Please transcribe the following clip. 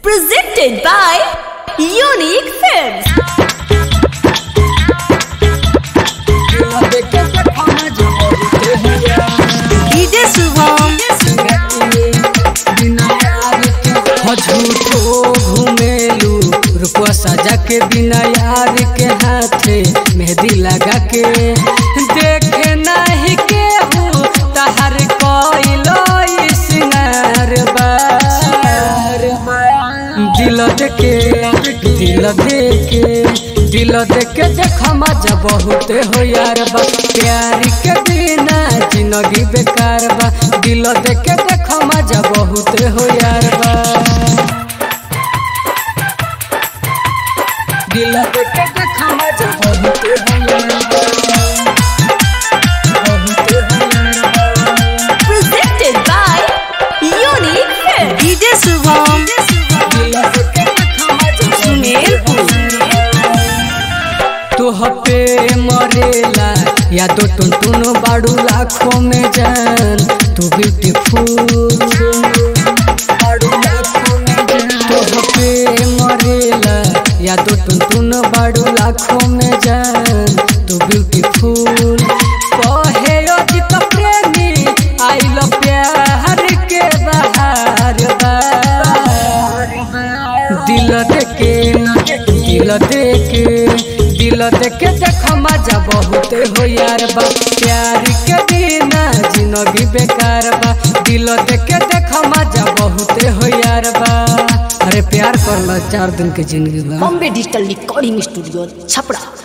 Presented by Unique Films. DJ Shubham. झूठो घुमेलू रुपवा सजा के बिना यार के हाथे मेहंदी लगा के देखे नहीं के तहर कोइलो सिंगार बा दिल देके दिल देके दिल देके देख मजा बहुत हो यार बा प्यार के बिना जिंदगी बेकार बा दिल देके देख मजा बहुत हो यार बा दिल देके देख मजा बहुत हो यार बा बहुत हो यार बा Presented by Unique Films. DJ Shubham. तोह पे मरेला या तो टुन टुन बाड़ू लाखों में जान तू ब्यूटीफुल तोह पे मरेला या तो टुन टुन बाड़ू लाखों में जान तू ब्यूटीफुल कहे अजित प्रेमी आई लो प्यार के बहार बा दिल देके दिल देके दिल देके देख मजा बहुत हो यार बा प्यार के बिना जिंदगी बेकार बा दिल देके देख मजा बहुत हो यार बा अरे प्यार कर लो चार दिन के जिंदगी बा Bombay Digital Recording Studio, Chapra.